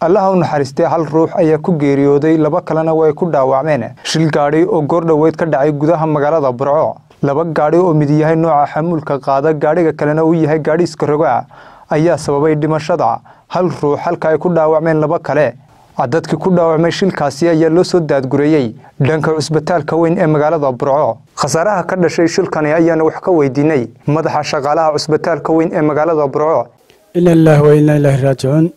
allaha u naxariistay hal ruux ayaa ku geeriyooday laba kalena way ku dhaawacmeen shil gaadhi oo goordhoweyd ka dhacay gudaha magaalada burco laba gaadhi oo mid yahay nooca xamuulka qaada gaadhiga kalena uu yahay gaadhi iskaroga ayaa sababay dhimashada hal ruux halka ay ku dhaawacmeen laba kale dadkii ku dhaawacmay shilkaasi ayaa loo soo daadgureeyey dhanka cusbitaalka weyn ee magaalada burco khasaaraha ka dhashay shilkani ayaana wax ka weydiinay madaxa shaqaalaha cusbitaalka weyn ee magaalada burco ina lilahi wa inaa ilaahi raajicuun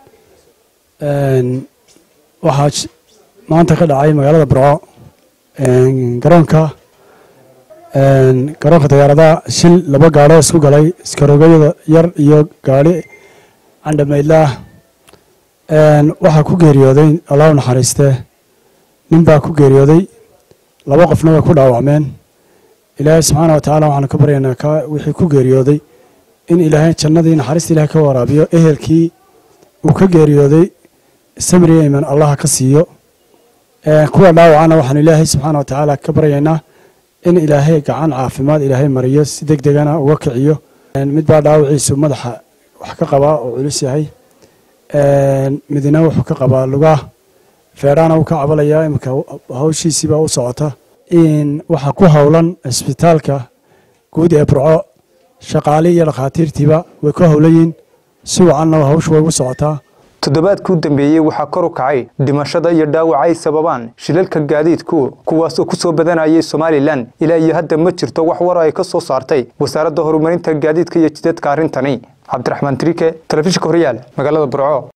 waxaa maanta ka dhacay magaalada burco garoonka garoonka diyaaradaha shil laba gaadho isku galay iskarogayada yar iyo gaadhi candhamaydlaah waxaa ku geeriyooday allah u naxariistee nin baa ku geeriyooday laba qofna way ku dhaawacmeen ilaahay subxaana wa tacaala waxaanu ka baryaynaa ka wixii ku geeriyooday in ilaahay jannadii naxariista ilahay ka waraabiyo ehelkii uu ka geeriyooday samri iman allaha ka siiyo kuwa dhaawacana waxaanu ilaahay subxaana wa tacaala ka baryaynaa in ilaahay gacan caafimaad ilaahay mariyo si deg degana uga kiciyo mid baa dhaawaciisu madaxa wax ka qabaa oo culus yahay midna wuxuu ka qabaa lugaah feedhaana wuu ka cabalayaa iminka hawshiisiibaa u socota waxaa ku howlan cisbitaalka guud ee burco shaqaali iyo dhakhaatiirtiiba way ku howlayiin si wacanna hawshu way u socotaa toddobaadkii u dambeeyey waxaa kor u kacay dhimashada iyo dhaawaca ay sababaan shilalka gaadiidku kuwaas oo ku soo badanayay somalilan ilaa iyo hadda ma jirto wax war ay ka soo saartay wasaaradda horumarinta gaadiidka iyo jidadka arrintani cabdiraxmaan trike telefishinka horyaal magaalada burco